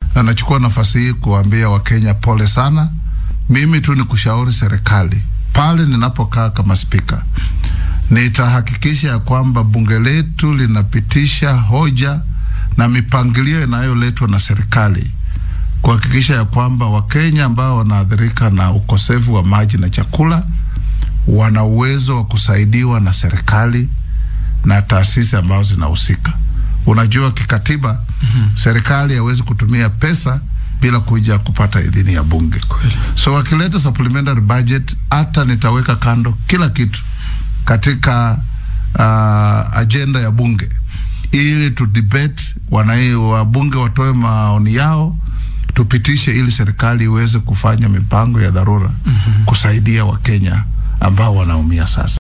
na nachukua nafasi hii kuambia Wakenya pole sana. Mimi tu ni kushauri serikali pale ninapokaa kama spika, nitahakikisha ya kwamba bunge letu linapitisha hoja na mipangilio inayoletwa na serikali kuhakikisha ya kwamba Wakenya ambao wanaathirika na ukosefu wa maji na chakula wana uwezo wa kusaidiwa na serikali na taasisi ambazo zinahusika. Unajua, kikatiba mm-hmm. serikali hawezi kutumia pesa bila kuja kupata idhini ya bunge. Kweli. So wakileta supplementary budget, hata nitaweka kando kila kitu katika uh, ajenda ya bunge ili tu debate, wanai wabunge watoe maoni yao, tupitishe ili serikali iweze kufanya mipango ya dharura mm-hmm. kusaidia Wakenya ambao wanaumia sasa.